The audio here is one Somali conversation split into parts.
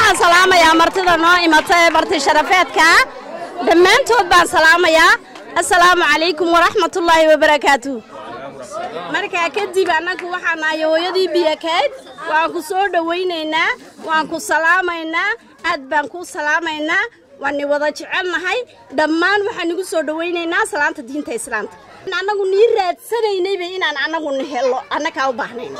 waxaan salaamayaa martida noo imata ee barti sharafeedka dhammaantood baan salaamayaa assalaamu calaykum waraxmatullaahi wabarakaatu markaa kadib annagu waxaan nahay hooyadii biyakayd waan ku soo dhowaynaynaa waan ku salaamaynaa aad baan kuu salaamaynaa waani wada jecelnahay dhammaan waxaan igu soo dhowaynaynaa salaanta diinta islaamka annagu nii raadsanaynayba inaan annagu ni hello annagaa u baahnayn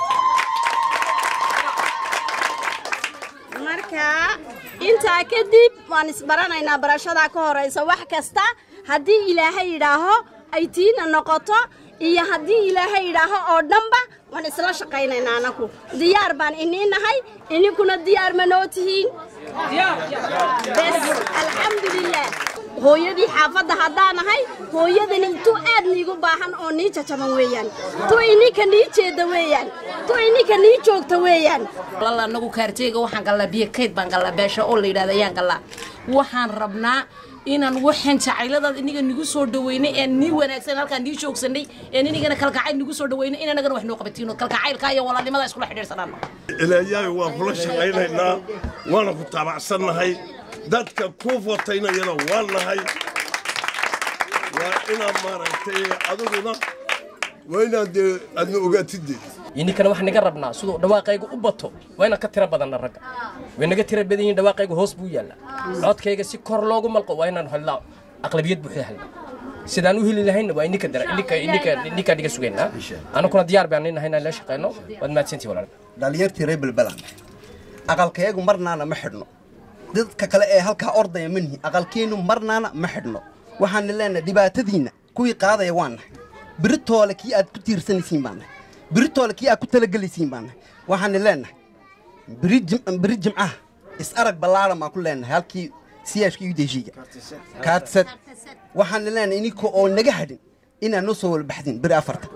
marka intaa kadib waan isbaranaynaa barashadaa ka horaysa wax kasta haddii ilaahay yidhaaho ay tiina noqoto iyo haddii ilaahay yidhaaho oo dhanba waan isla shaqaynaynaa annagu diyaar baan inii nahay ininkuna diyaar ma noo tihiin bes alxamdulilah hooyadii xaafadda haddaan nahay hooyadani tu aad niigu baahan oo nii jajaban weeyaan tu ininka nii jeedda weeyaan tu ininka nii joogta weeyaan lala anagu kaarteega waxaan gallaa biyo kayd baan gallaa beesha oo la yidhahda ayaan gallaa waxaan rabnaa inaan waxaan jacayladaad iniga nigu soo dhaweynay ee nii wanaagsan halkaan nii joogsanay ee inigana kalgacayl nigu soo dhaweynay in anagana wax noo qabatiino kalgacaylka iyo walaalnimada iskula xidhiirsanaano ilaayahay waan kula shaqaynaynaa waana ku taabacsannahay dadka kuu fotaynayana waan nahay waa inaad maaragtay adiguna waa inaad dee aadna ogaatidee ininkana waxaan naga rabnaa siduu dhawaaqayga u bato waa inaan ka tira badanna ragga way naga tira badan yihiin dhawaaqayga hoos buu yaallaa codkayga si kor loogu malqo waa inaan helnaa aqlabiyad buuxda helnaa sidaan u heli lahayna waa ininka dara ininka ininka ininka dhiga sugaynaa anaguna diyaar baan nahay inaan la shaqeyno waad mahadsantihi walaal dhalinyartii reer belbelaan aqalkayagu marnaana ma xidhno dadka kale ee halkaa ordaya ma nihi aqalkeennu marnaana ma xidhno waxaana leenahay dhibaatadiinna kuwii qaadaya waa nahay biritoole kii aad ku tiirsanaysiin baa nahay biritoole kii aad ku talagelaysiin baa nahay waxaana leenahay biri jim- biri jimcaha is arag ballaaran baan ku leenahay halkii siyaashka iyo deshiga kaadsad waxaana leenahay ininka oo naga hadhin inaad noo soo walbaxdin biri afarta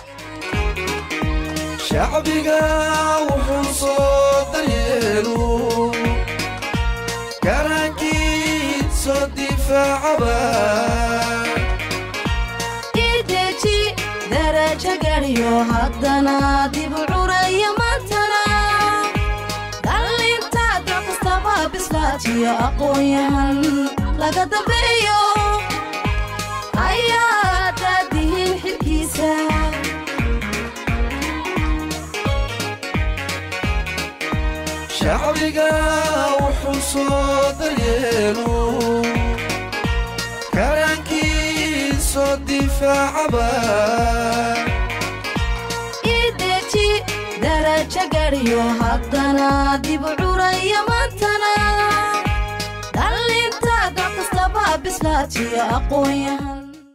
shacbiga wuxuu soo daryeelu garankiisoo difaacaba ideji darajo gariyo haddana dib u curaya maantana dhallinta dal kastaba bislaatiyo aqoon-yahan laga dambeeyo ayaa daadihin xilkiisa shacbiga wuxuu soo daryeelu garankiisoo difaacaba ideji darajo gariyo haddana dib u curaya maantana dhallinta dal kastaba bislaatiyo aqoon-yahan